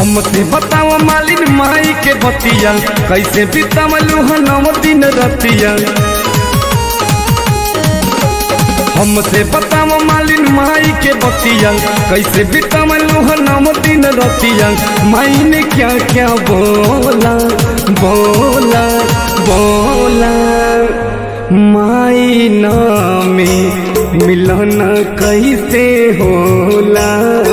हमसे बताओ मालिन माई के बतिया कैसे बितावलू ह नौ दिन रतिया हमसे बताओ मालिन माई के बतिया कैसे बितावलू ह नौ दिन रतिया माई ने क्या क्या बोला बोला बोला माई नामी मिलन कैसे होला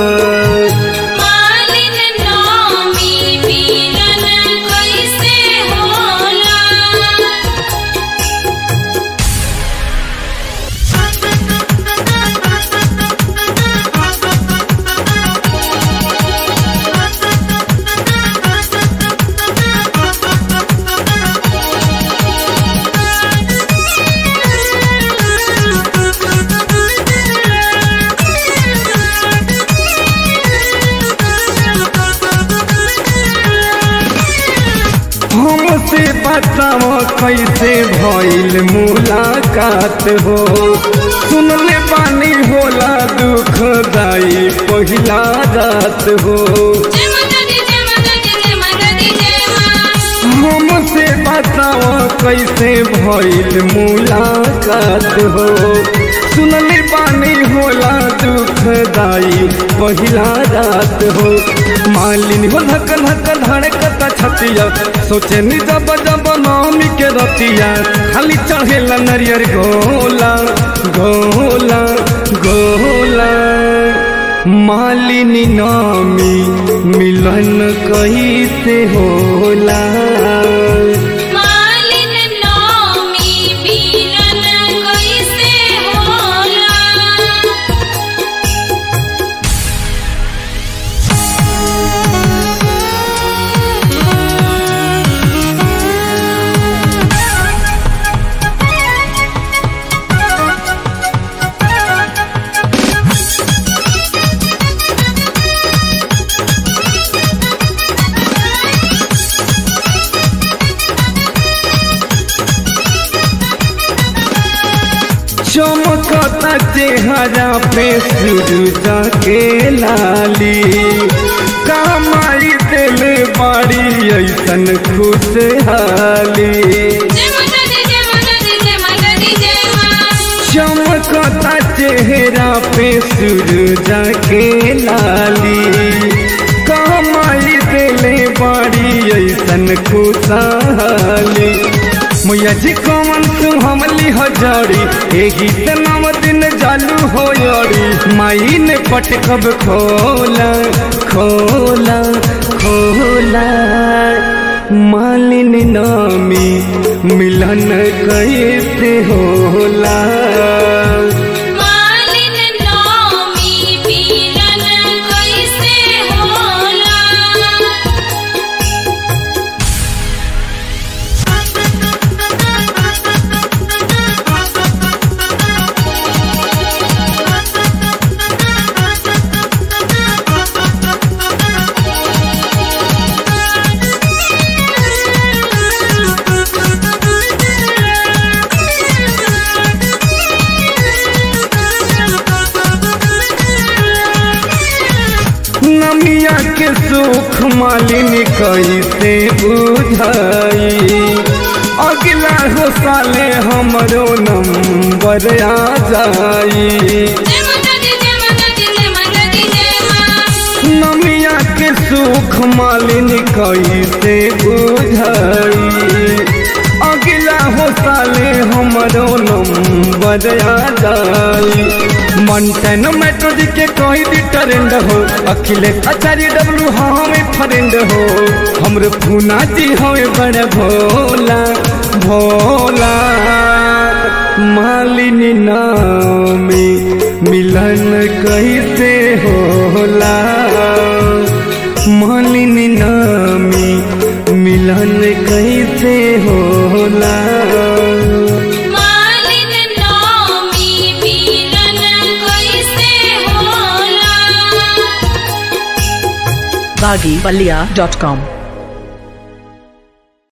मालिन नामी मिलन कैसे होला हमसे बताओ कैसे भइल मुलाकात हो सुनले पानी होला दुखदाई पहिला रात हो जय माता दी जय माता दी जय माता दी जय मां हमसे बताओ कैसे भइल मुलाकात हो सुनले पानी होला दुखदाई पहिला रात हो मालिन हो धक धक धड़कता छतिया सोचे नि जब जब नामी के रतिया खाली चढ़ेला नरियर गोला गोला गोला मालिनी नामी मिलन कैसे होला मालिन नामी मिलन कैसे होला चमकता चेहरा पे सूरज के लाली कमाई दिल बाड़ी ऐसन खुशहाली जय माता दी जय माता दी जय माता दी जय मां चमकता चेहरा पे सूरज के लाली कमाई दिले बाड़ी ऐसन खुशहाली मैया जी कमन तू हमली हजारी एही त नव दिन चालू हो यारी माई ने पटकब खोला खोला खोला मालिन नामी मिलन कैसे होला मालिन नामी मिलन कैसे होला नमिया के सुख मालिन कैसे बुझाई अगला हो साले हमरो नंबर आ जाई जय माता दी जय माता दी जय माता दी जय मां नमिया के सुख मालिन कैसे बुझाई अगला हो साले हमरो नंबर आ जाई मंटन मेट्रो जी के कोई भी ट्रेंड हो अखिलेश आचार्य डब्लू हमें फ्रेंड हो हमरे फूना जी हमें बड़े भोला भोला मालिनी नामी मिलन कैसे होला मालिनी नामी मिलन कैसे होला मालिन नामी मिलन कैसे होला baggypalia.com